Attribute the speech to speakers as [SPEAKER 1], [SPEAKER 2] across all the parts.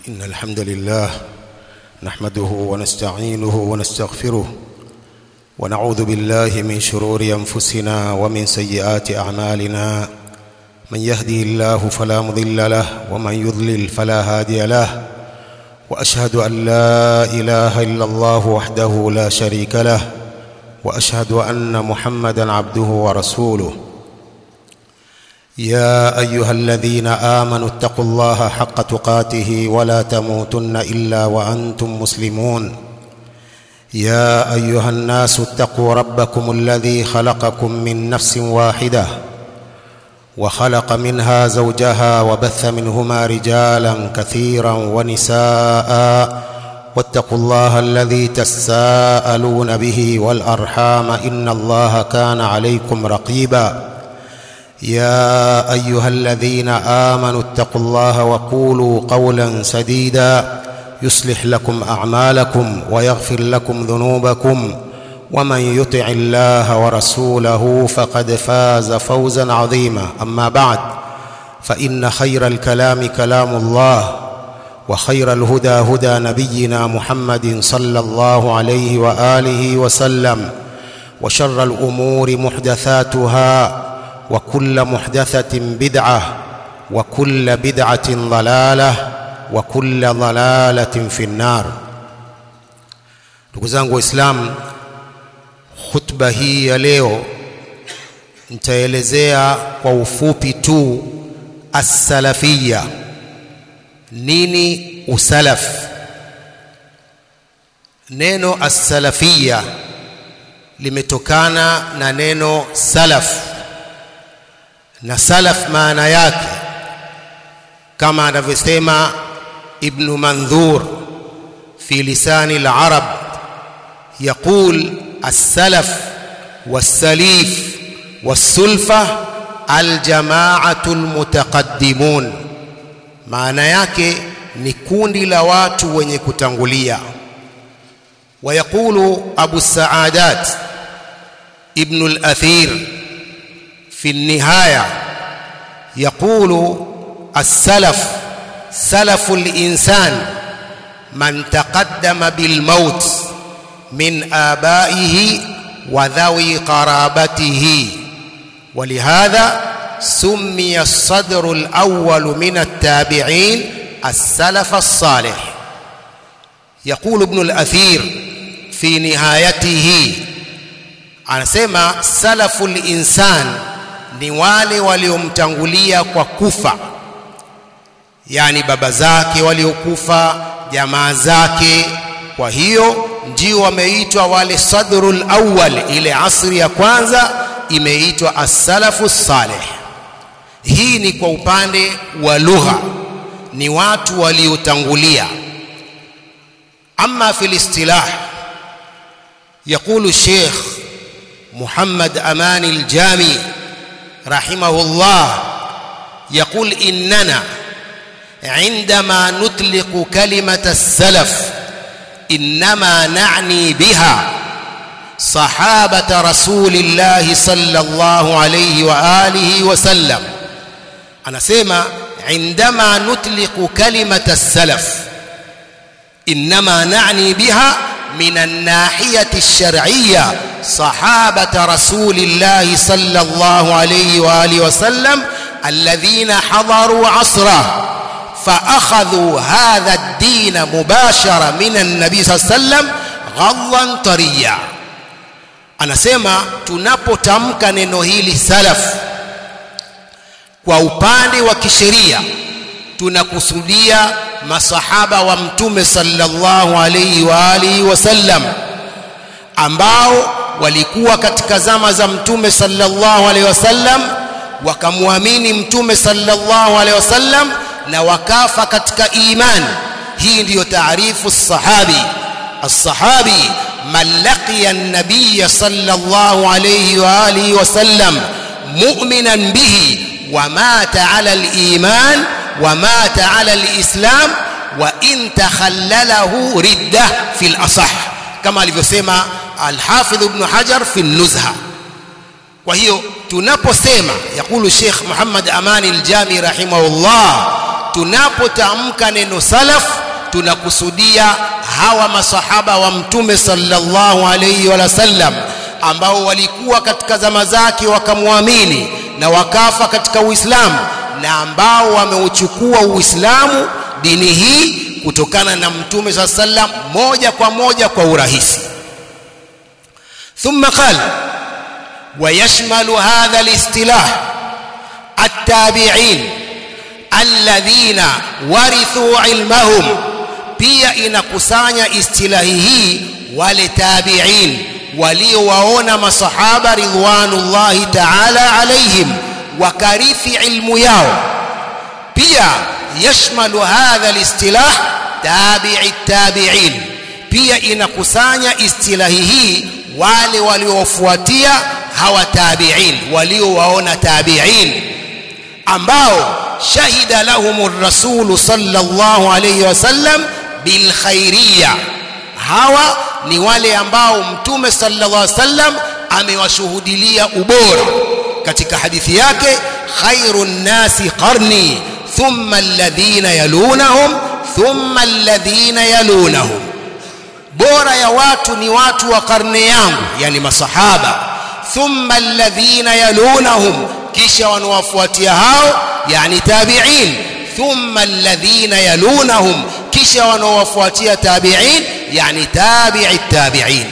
[SPEAKER 1] إن الحمد لله نحمده ونستعينه ونستغفره ونعوذ بالله من شرور أنفسنا ومن سيئات أعمالنا من يهدي الله فلا مضل له ومن يضلل فلا هادي له وأشهد أن لا إله إلا الله وحده لا شريك له وأشهد أن محمدا عبده ورسوله يا ايها الذين امنوا اتقوا الله حق تقاته ولا تموتن الا وانتم مسلمون يا ايها الناس اتقوا ربكم الذي خلقكم من نفس واحده وخلق منها زوجها وبث منهما رجالا كثيرا ونساء واتقوا الله الذي تساءلون به والارحام ان الله كان عليكم رقيبا يا ايها الذين امنوا اتقوا الله وقولوا قولا سديدا يصلح لكم اعمالكم ويغفر لكم ذنوبكم ومن يطع الله ورسوله فقد فاز فوزا عظيما اما بعد فان خير الكلام كلام الله وخير الهدى هدى نبينا محمد صلى الله عليه واله وسلم وشر الامور محدثاتها وكل محدثة بدعة وكل بدعة ضلالة وكل ضلالة في النار ndugu zangu waislamu khutba hii ya leo nitaelezea kwa ufupi tu as-salafiyya nini usalaf neno as-salafiyya limetokana na neno salaf na salaf maana yake kama anavyosema ibn mandhur fi lisani al-arab يقول السلف والسليف والسلفة الجماعة المتقدمون maana yake ni kundi la watu wenye kutangulia ويقول أبو السعادات ابن الأثير في النهاية يقول السلف سلف الإنسان من تقدم بالموت من آبائه وذوي قرابته ولهذا سمي الصدر الأول من التابعين السلف الصالح يقول ابن الأثير في نهايته anasema salaful insan ni wale waliomtangulia kwa kufa yani baba zake waliokufa jamaa zake kwa hiyo ndio wameitwa wale sadrul awwal ile asri ya kwanza imeitwa as-salafu salih hii ni kwa upande wa lugha ni watu waliotangulia ama fil istilah يقول الشيخ محمد أمان الجامي رحمه الله يقول إننا عندما نطلق كلمة السلف إنما نعني بها صحابة رسول الله صلى الله عليه وآله وسلم أنا سيما عندما نطلق كلمة السلف إنما نعني بها من الناحية الشرعية صحابة رسول الله صلى الله عليه وآله وسلم الذين حضروا عصره فأخذوا هذا الدين مباشرة من النبي صلى الله عليه وسلم غضا طريا anasema tunapotamka neno hili salaf kwa upande wa kisheria tunakusudia masahaba wa mtume sallallahu alayhi wa alihi wasallam ambao walikuwa katika zama za mtume sallallahu alayhi wasallam wakamwamini mtume sallallahu alayhi wasallam na wakafa katika imani hii ndiyo taarifu sahabi الصحابي من لقي النبي صلى الله عليه واله وسلم مؤمنا به ومات على الايمان ومات على الإسلام وإن تخلله ردة في الأصح كما alivyosema الحافظ ابن حجر في النزهة kwa hiyo tunaposema yakulu Sheikh Muhammad Amani al-Jami rahimahullah tunapotamka neno salaf tunakusudia hawa masahaba wa mtume sallallahu alayhi wa sallam ambao walikuwa katika zama zake wakamwamini na wakafa katika Uislamu na ambao wameuchukua Uislamu dini hii kutokana na mtume sa sallam moja kwa moja kwa urahisi thumma qala ويشمل هذا الاصطلاح التابعين الذين ورثوا علمهم pia inakusanya istilahi hii wale tabi'in waliowaona masahaba ridwanullahi ta'ala alaihim wakarithi ilmu yao pia yashmalu hadha alistilah tabi'i tabi'in pia inakusanya istilahi hii wale waliofuatia hawa tabi'in waliowaona tabi'in ambao shahida lahum rasulu sallallahu alayhi wasallam bil khairiyya hawa ni wale ambao mtume sallallahu alayhi wasallam amewashuhudilia ubora katika hadithi yake khairun nasi qarni thumma alladhina yalunahum thumma alladhina yalunahum bora ya watu ni watu wa karne yangu yani masahaba thumma alladhina yalunahum kisha wanawafuatia hao yani tabi'in thumma alladhina yalunahum kisha wanawafuatia tabi'in yani tabi'i tabi'in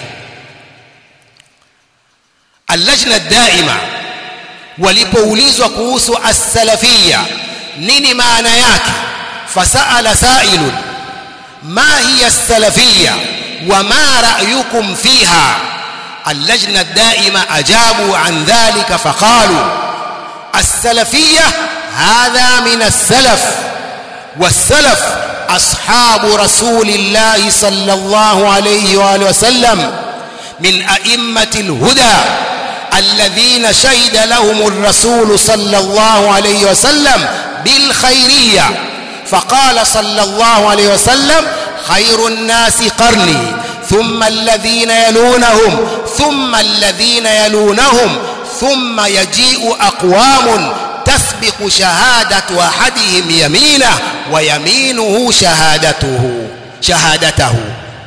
[SPEAKER 1] اللجنه الدائمه walipoulizwa kuhusu as-salafiyya nini maana yake fasaala sailun ma hiya as-salafiyya وما رأيكم فيها اللجنة الدائمة أجابوا عن ذلك فقالوا السلفية هذا من السلف والسلف أصحاب رسول الله صلى الله عليه وآله وسلم من أئمة الهدى الذين شهد لهم الرسول صلى الله عليه وسلم بالخيرية فقال صلى الله عليه وسلم خير الناس قرني ثم الذين يلونهم ثم الذين يلونهم ثم يجيء أقوام تسبق شهادة أحدهم يمينه ويمينه شهادته شهادته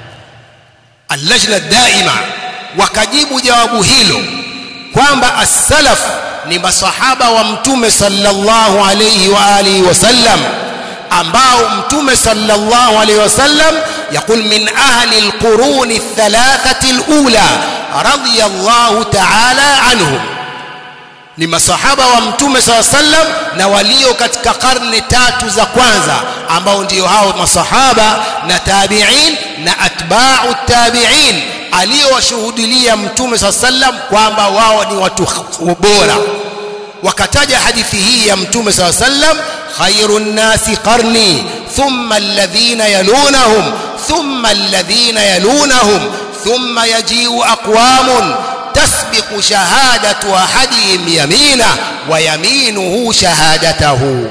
[SPEAKER 1] اللجنة الدائمة وكجيب جواب هيلو kwamba as-salaf ni masahaba wa mtume sallallahu alayhi wa alihi wasallam ambao mtume sallallahu alayhi wasallam يقول من أهل القرون الثلاثة الأولى رضي الله تعالى عنهم ni masahaba wa mtume saa sallam na walio katika karne tatu za kwanza ambao ndio hao masahaba na tabi'in na atba'u tabi'in aliyowashuhudilia mtume saa sallam kwamba wao ni watu bora wakataja hadithi hii ya mtume saa sallam khairun nasi qarni thumma alladhina yalunahum thumma alladhina yalunahum thumma yaji'u aqwamun تسبق شهادة أحدهم يمينه ويمينه شهادته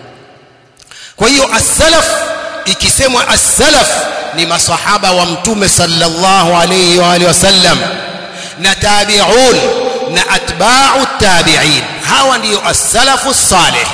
[SPEAKER 1] kwa hiyo as-salaf ikisemwa as-salaf ni masahaba wa mtume sallallahu alayhi wa alihi wasallam na tabi'un na atba'u tabi'in hawa ndio as-salafu salih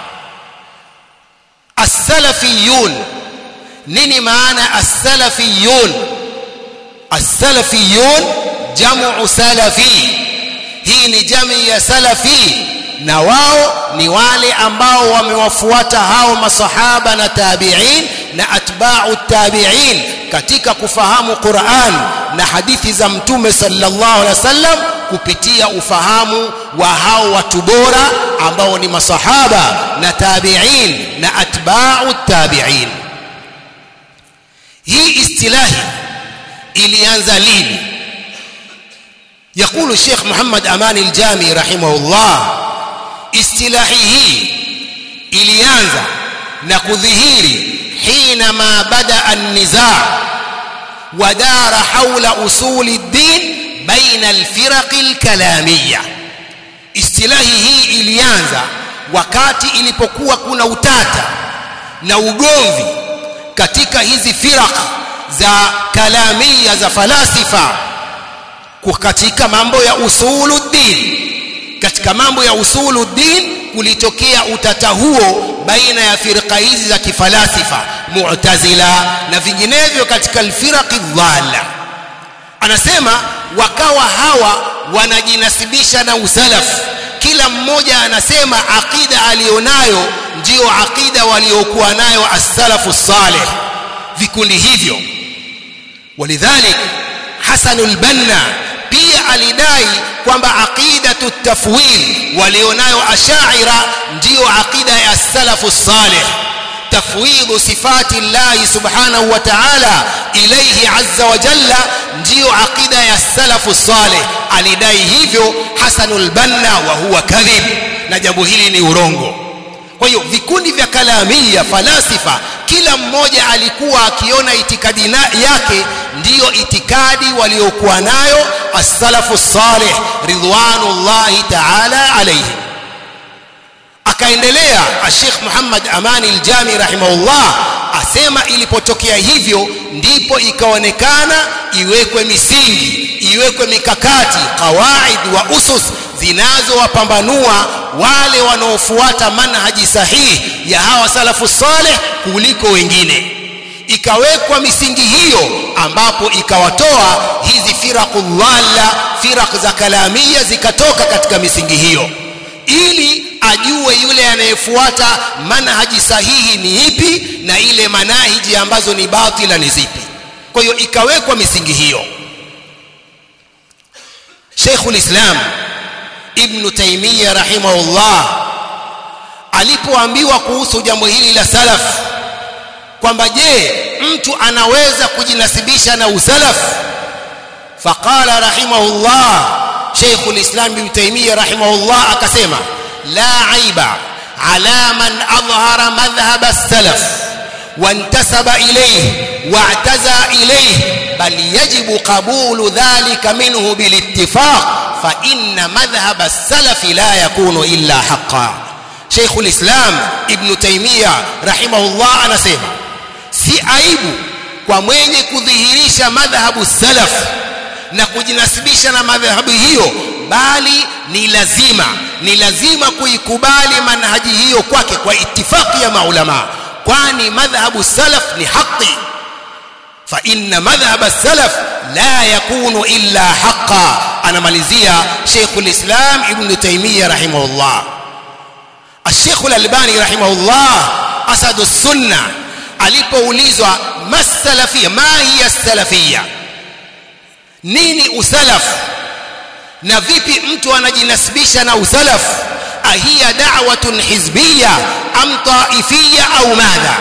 [SPEAKER 1] as-salafiyun nini maana as-salafiyun as-salafiyun jamu salafi hii ni jamii ya salafi na wao ni wale ambao wamewafuata hao masahaba na tabi'in na atba'u tabi'in katika kufahamu Qur'an na hadithi za mtume sallallahu alaihi wasallam kupitia ufahamu wa hao watu bora ambao ni masahaba na tabi'in na atba'u tabi'in hii istilahi ilianza lini يقول الشيخ محمد أمان الجامي رحمه الله اصطلاحه ilianza na kudhihiri حينما بدا النزاع ودار حول اصول الدين بين الفرق الكلاميه istilahi hii ilianza wakati ilipokuwa kuna utata na ugomvi katika hizi firaq za kalamia za falasifa katika mambo ya usuluddin katika mambo ya usuluddin kulitokea utata huo baina ya firqa hizi za kifalasifa mu'tazila na vinginevyo katika alfiraqi dhalla anasema wakawa hawa wanajinasibisha na usalaf kila mmoja anasema aqida alionayo ndiyo aqida waliokuwa nayo as-salafu salih vikundi hivyo walidhalik Hasan al-Banna pia alidai kwamba aqidatu tafwid walionayo ashaira ndiyo aqida ya salafu salih tafwid sifati Allah subhanahu wa ta'ala ilayhi azza wa jalla ndiyo aqida ya salafu salih alidai hivyo Hasan al-Banna wa huwa kadhib na jambo hili ni urongo kwa hiyo vikundi vya kalamia falasifa kila mmoja alikuwa akiona itikadi yake ndiyo itikadi waliokuwa nayo as-salafu salih ridwanullahi ta'ala alayhi akaendelea Sheikh Muhammad Amani al-Jami rahimahullah asema ilipotokea hivyo ndipo ikaonekana iwekwe misingi iwekwe mikakati kawaid wa usus zinazowapambanua wale wanaofuata manhaji sahihi ya hawa salafu saleh kuliko wengine ikawekwa misingi hiyo ambapo ikawatoa hizi firaqu dhalla firaq za kalamia zikatoka katika misingi hiyo ili ajue yule anayefuata manhaji sahihi ni ipi na ile manahiji ambazo ni batila ni zipi kwa hiyo ikawekwa misingi hiyo Sheikhul Islam Ibn Taymiyyah rahimahullah alipoambiwa kuhusu jambo hili la salaf kwamba je mtu anaweza kujinasibisha na usalaf faqala rahimahullah Sheikhul Islam Ibn Taymiyyah rahimahullah akasema la aiba ala man adhhara madhhab as-salaf وانتسب إليه واعتزى إليه بل يجب قبول ذلك منه بالاتفاق فإن مذهب السلف لا يكون إلا حقا شيخ الإسلام ابن تيمية رحمه الله أنا سيما si aibu kwa mwenye kudhihirisha madhhabu salaf na kujinasibisha na madhhabu hiyo bali ni lazima ni lazima kuikubali manhaji hiyo kwake kwa itifaki ya maulama kwani madhhabu salaf ni haki fa inna madhhab salaf la yakunu illa haqa anamalizia Sheikh al-Islam Ibn Taymiyyah rahimahullah Sheikh al-Albani rahimahullah asadu sunna alipoulizwa masalafia ma hiya salafia nini usalaf na vipi mtu anajinasibisha na usalaf ahiya da'watun hizbiyya am ta'ifiyya au madha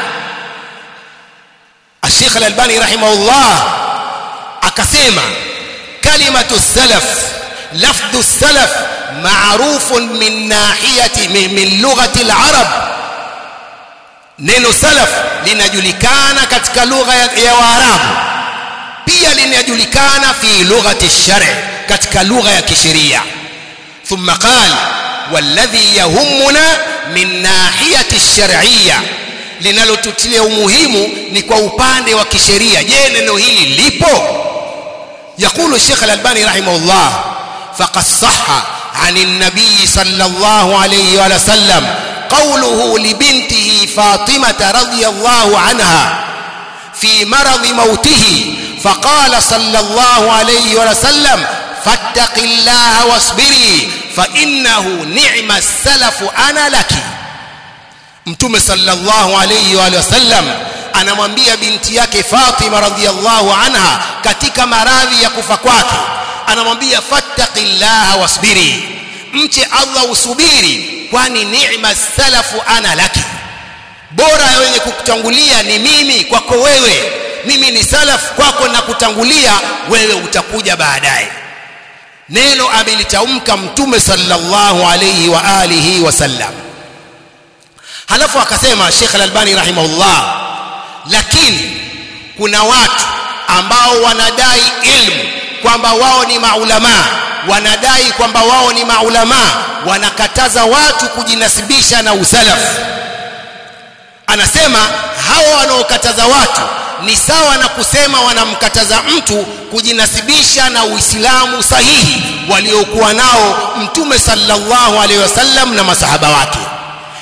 [SPEAKER 1] الشيخ الألباني رحمه الله akasema kalimatu salaf lafdhu salaf ma'rufun min nahiyati min lughati al-arab neno salaf linajulikana katika lugha ya waarabu pia linajulikana fi lughati ash-shar' katika lugha ya kisheria thumma qala والذي يهمنا من ناحيه الشرعيه linalotutilia umuhimu ni kwa upande wa kisheria je neno hili lipo يقول الشيخ الألباني رحمه الله فقد صح عن النبي صلى الله عليه وآله وسلم قوله لبنته فاطمة رضي الله عنها في مرض موته فقال صلى الله عليه وسلم فاتق الله واصبري فإنه نعم السلف أنا لك mtume sallallahu alayhi wa sallam anamwambia binti yake Fatima radhiyallahu anha katika maradhi ya kufa kwake anamwambia fattaqillaha wasbiri mche Allah usubiri kwani ni'ma salafu ana laki bora wenye kukutangulia ni mimi kwako wewe mimi ni salaf kwako na kutangulia wewe utakuja baadaye neno amelitamka mtume sallallahu alayhi wa alihi wasallam halafu akasema Sheikh Al-Albani rahimahullah lakini kuna watu ambao wanadai ilmu kwamba wao ni maulama wanadai kwamba wao ni maulama wanakataza watu kujinasibisha na usalaf anasema hawa wanaokataza watu ni sawa na kusema wanamkataza mtu kujinasibisha na Uislamu sahihi waliokuwa nao Mtume sallallahu alaihi wasallam na masahaba wake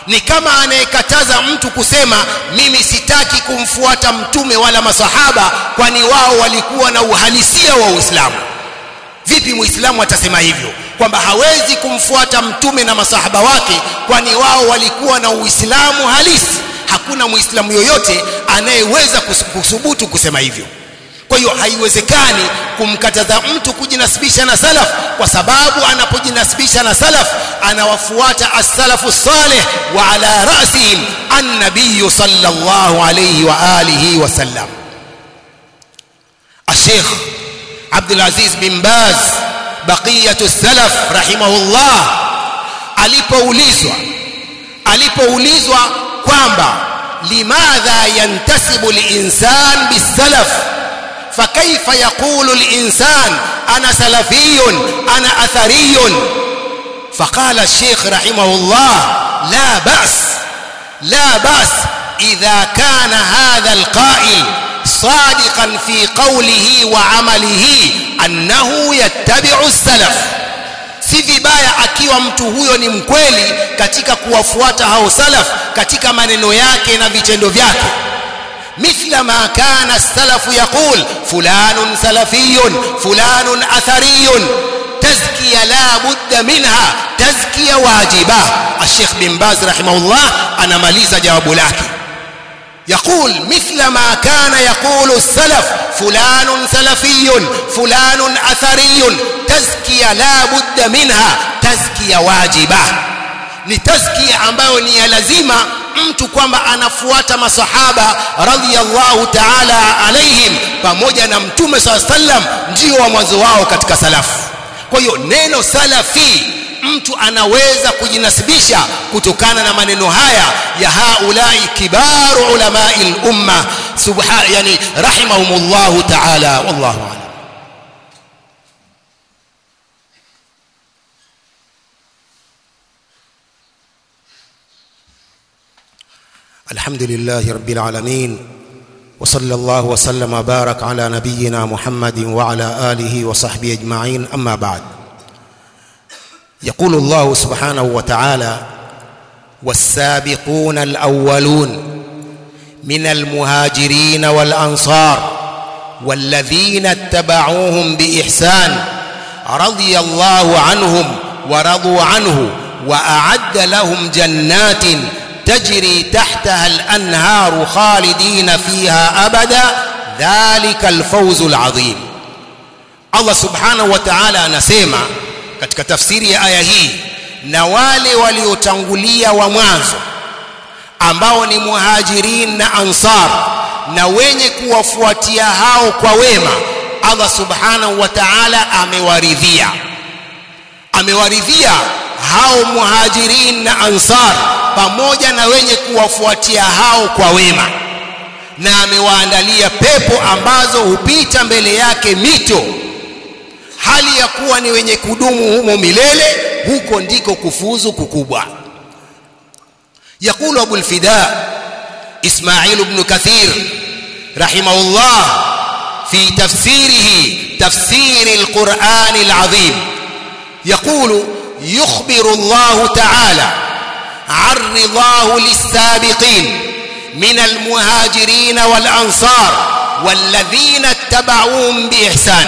[SPEAKER 1] ni kama anayekataza mtu kusema mimi sitaki kumfuata mtume wala masahaba kwani wao walikuwa na uhalisia wa Uislamu vipi muislamu atasema hivyo kwamba hawezi kumfuata mtume na masahaba wake kwani wao walikuwa na uislamu halisi hakuna muislamu yoyote anayeweza kusubutu kusema hivyo kwa hiyo haiwezekani kumkataza mtu kujinasibisha na salaf kwa sababu anapojinasibisha na salaf anawafuata as-salafu salih wa ala ra'sihim an-nabiy sallallahu alayhi wa alihi wa sallam الشيخ عبد العزيز بن باز بقية السلف رحمه الله alipoulizwa alipoulizwa kwamba limadha yantasibu linsan bisalaf فكيف يقول الإنسان أنا سلفي أنا أثري فقال الشيخ رحمه الله لا بأس لا بأس إذا كان هذا القائل صادقا في قوله وعمله أنه يتبع السلف si vibaya akiwa mtu huyo ni mkweli katika kuwafuata hao salaf katika maneno yake na vitendo vyake مثل ما كان السلف يقول فلان سلفي فلان أثري تزكية لا بد منها تزكية واجبة الشيخ بن باز رحمه الله أنا مليز جواب لك يقول مثل ما كان يقول السلف فلان سلفي فلان أثري تزكية لا بد منها تزكية واجبة ni tazkia ambayo ni ya lazima mtu kwamba anafuata masahaba radhiyallahu ta'ala alaihim pamoja na mtume saa sallam ndio wa mwanzo wao katika salafu kwa hiyo neno salafi mtu anaweza kujinasibisha kutokana na maneno haya ya haulai kibaru ulamai lumma subha yani rahimahumullahu ta'ala wallahu a'lam الحمد لله رب العالمين وصلى الله وسلم وبارك على نبينا محمد وعلى آله وصحبه أجمعين أما بعد يقول الله سبحانه وتعالى والسابقون الأولون من المهاجرين والأنصار والذين اتبعوهم بإحسان رضي الله عنهم ورضوا عنه وأعد لهم جنات تجري تحتها الأنهار خالدين فيها أبدا ذلك الفوز العظيم الله سبحانه وتعالى anasema katika tafsiri ya aya hii na wale waliotangulia wa mwanzo ambao ni muhajirin na ansar na wenye kuwafuatia hao kwa wema Allah subhanahu wa ta'ala amewaridhia amewaridhia hao muhajirin na ansar pamoja na wenye kuwafuatia hao kwa wema na amewaandalia pepo ambazo hupita mbele yake mito hali ya kuwa ni wenye kudumu humo milele huko ndiko kufuzu kukubwa يقول أبو الفداء إسماعيل بن كثير رحمه الله في تفسيره تفسير القرآن العظيم يقول يخبر الله تعالى عن رضاه للسابقين من المهاجرين والأنصار والذين اتبعوهم بإحسان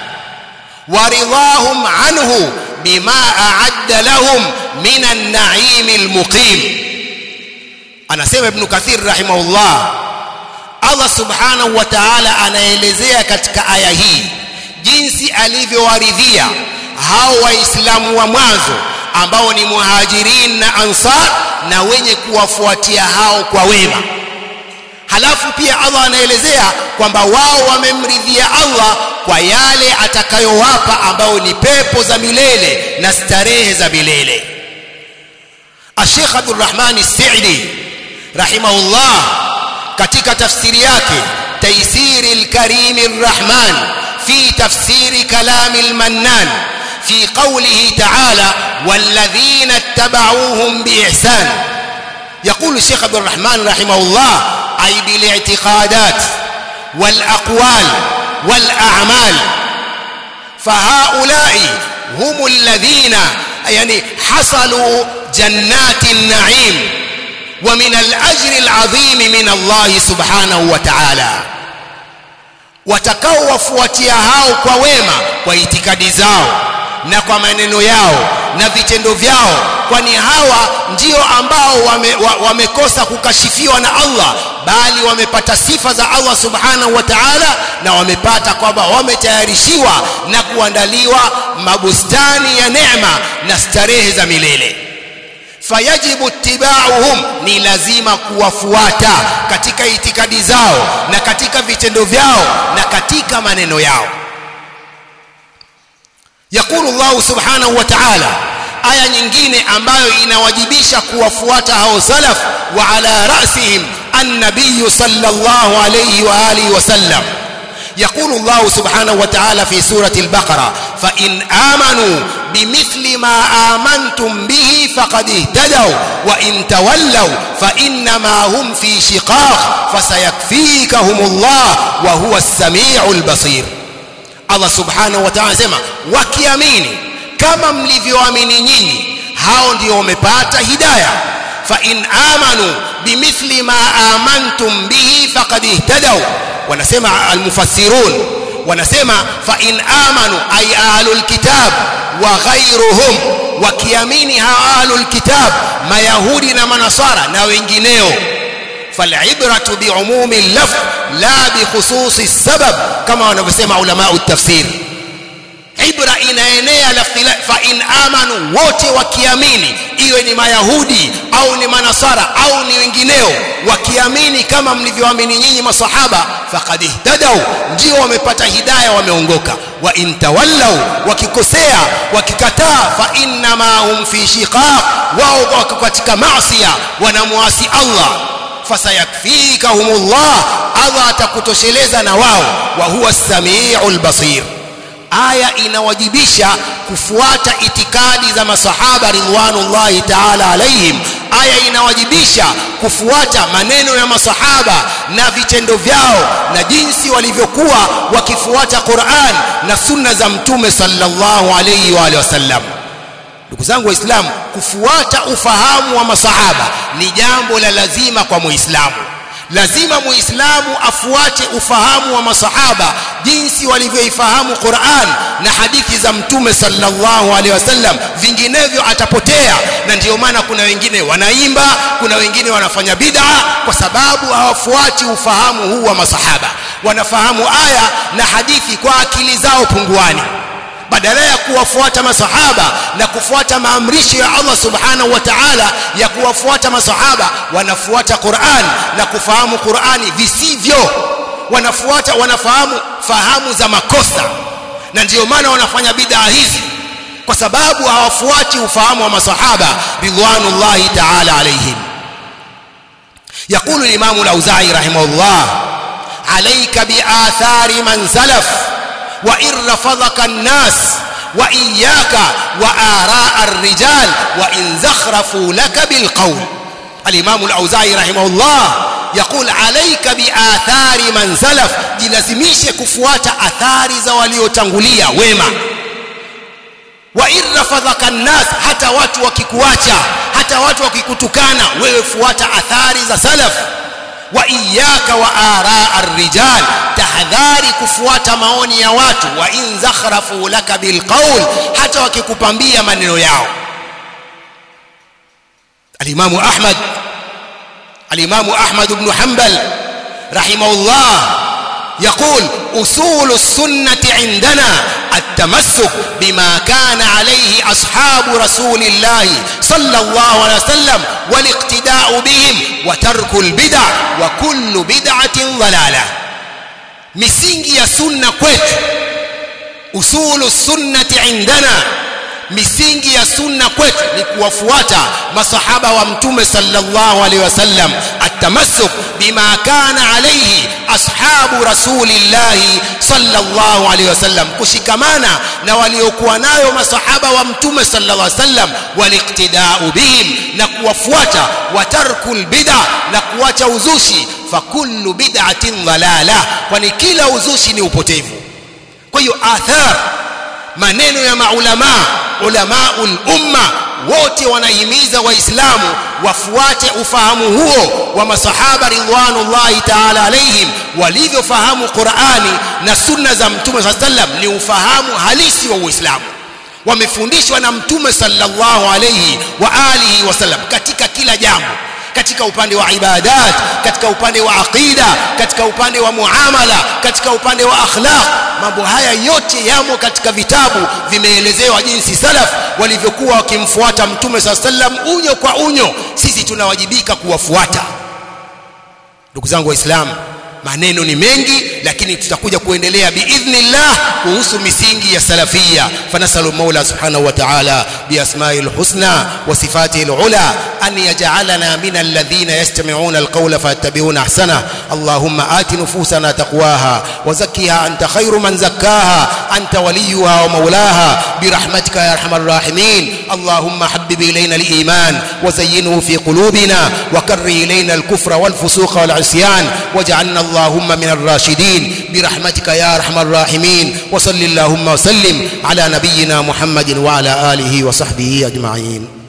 [SPEAKER 1] ورضاهم عنه بما أعد لهم من النعيم المقيم anasema ibn kathir rahimahullah Allah subhanahu wa ta'ala anaelezea katika aya hii jinsi alivyowaridhia hao waislamu wa mwanzo ambao ni muhajirin na ansar na wenye kuwafuatia hao kwa wema halafu pia Allah anaelezea kwamba wao wamemridhia Allah kwa yale atakayowapa ambao ni pepo za milele na starehe za milele Sheikh Abdul Rahman As-Sa'di rahimahullah katika tafsiri yake Taysir al-Karim ar-Rahman fi tafsiri kalam al-Mannan في قوله تعالى والذين اتبعوهم بإحسان يقول الشيخ عبد الرحمن رحمه الله أي بالاعتقادات والأقوال والأعمال فهؤلاء هم الذين يعني حصلوا جنات النعيم wa min al-ajri al-azim min Allah subhanahu wa ta'ala watakaowafuatia hao kwa wema kwa itikadi zao na kwa maneno yao na vitendo vyao kwani hawa ndio ambao wamekosa wame kukashifiwa na Allah bali wamepata sifa za Allah subhanahu wa ta'ala na wamepata kwamba wametayarishiwa na kuandaliwa mabustani ya neema na starehe za milele fayajibu ittiba'uhum ni lazima kuwafuata katika itikadi zao na katika vitendo vyao na katika maneno yao yakulu Allah subhanahu wa ta'ala aya nyingine ambayo inawajibisha kuwafuata hao salaf wa ala rasihim an-nabiy sallallahu alayhi wa alihi wa sallam يقول الله سبحانه وتعالى في سورة البقرة فإن آمنوا بمثل ما آمنتم به فقد اهتدوا وإن تولوا فإنما هم في شقاق فسيكفيكهم الله وهو السميع البصير Allah subhanahu wa ta'ala anasema wakiamini kama mlivyoamini nyinyi hao ndio wamepata hidayah fa in amanu bimithli ma amantum bihi faqad ihtadaw wanasema almufassirun wanasema fa in amanu ay ahlul kitab wa ghayruhum wakiamini ahlul kitab mayahudi na manasara na wengineo فالعبرة بعموم اللفظ لا بخصوص السبب كما wanavyosema ulama التفسير ibra inaenea lafdhi fa in amanu wote wakiamini iwe ni mayahudi au ni manasara au ni wengineo wakiamini kama mlivyoamini nyinyi masahaba faqad ihtadaw ndio wamepata hidayah wameongoka wa in tawallaw wakikosea wakikataa fa inna ma hum fi shiqaq wao wako katika maasiya wanamuasi Allah fasayakfikahumullah Allah atakutosheleza na wao wa huwa as-sami'ul basir aya inawajibisha kufuata itikadi za masahaba ridwanullahi ta'ala alaihim aya inawajibisha kufuata maneno ya masahaba na vitendo vyao na jinsi walivyokuwa wakifuata Qur'an na sunna za mtume sallallahu alayhi wa alihi wasallam ndugu zangu waislamu kufuata ufahamu wa masahaba ni jambo la lazima kwa muislamu lazima muislamu afuate ufahamu wa masahaba jinsi walivyoifahamu Qur'an na hadithi za mtume sallallahu alaihi wasallam vinginevyo atapotea na ndiyo maana kuna wengine wanaimba kuna wengine wanafanya bid'a kwa sababu hawafuati ufahamu huu wa masahaba wanafahamu aya na hadithi kwa akili zao punguani badala ya kuwafuata masahaba na kufuata maamrisho ya Allah subhanahu wa ta'ala ya kuwafuata masahaba wanafuata Qur'an na kufahamu Qur'ani visivyo wanafuata wanafahamu fahamu za makosa na ndiyo maana wanafanya bid'a hizi kwa sababu hawafuati ufahamu wa masahaba ridwanullahi ta'ala alaihim يقول الإمام الأوزاعي رحمه الله عليك بآثار من سلف وإن رفضك الناس وإياك وآراء الرجال وإن زخرفوا لك بالقول الإمام الأوزاعي رحمه الله يقول عليك بآثار من سلف جلزميش كفوات آثار زواليو تنغولية ويما وإن رفضك الناس حتى watu wakikuacha hata watu wakikutukana wewe fuata athari za salaf wa iyyaka wa araa ar-rijal tahadhari kufuata maoni ya watu wa in zakhrafu laka bilqaul hata wakikupambia maneno yao al-Imam Ahmad al-Imam Ahmad ibn Hanbal rahimahullah يقول أصول السنة عندنا التمسك بما كان عليه أصحاب رسول الله صلى الله عليه وسلم والاقتداء بهم وترك البدع وكل بدعة ضلالة misingi ya sunna kwetu usulu sunnati indana misingi ya sunna kwetu ni kuwafuata masahaba wa mtume sallallahu alaihi wasallam atamassuk bima kana alayhi ashabu rasulillahi sallallahu alaihi wasallam kushikamana na waliokuwa nayo masahaba wa mtume sallallahu alaihi wasallam waliqtidau bihim na kuwafuata watarkul bid'a na kuacha uzushi fakullu bid'atin dhalala kwani kila uzushi ni upotevu kwa hiyo athar maneno ya maulama ulamaul umma wote wanahimiza waislamu wafuate ufahamu huo wa masahaba ridwanullahi ta'ala alaihim walivyofahamu Qur'ani na sunna za mtume sallam ni ufahamu halisi wa Uislamu wamefundishwa na mtume sallallahu alayhi wa alihi wasallam katika kila jambo katika upande wa ibadat katika upande wa aqida katika upande wa muamala katika upande wa akhlaq mambo haya yote yamo katika vitabu vimeelezewa jinsi salaf walivyokuwa wakimfuata mtume sallam unyo kwa unyo sisi tunawajibika kuwafuata ndugu zangu waislamu maneno ni mengi lakini tutakuja kuendelea biidhnillah kuhusu misingi ya salafia fanasalu maula subhanahu wa ta'ala biasma'i alhusna wa sifatihi alula an yaj'alana min alladhina yastami'una alqawla fayattabi'una ahsana allahumma ati nufusana taqwaha wa zakkiha anta khayru man zakkaha anta waliyuha wa maulaha birahmatika ya arhamar rahimin allahumma habbib ilayna aliman wa zayyinhu fi qulubina wa karri ilayna alkufra والفسوق والعصيان واجعلنا اللهم من الراشدين برحمتك يا ارحم الراحمين وصل اللهم وسلم على نبينا محمد وعلى اله وصحبه اجمعين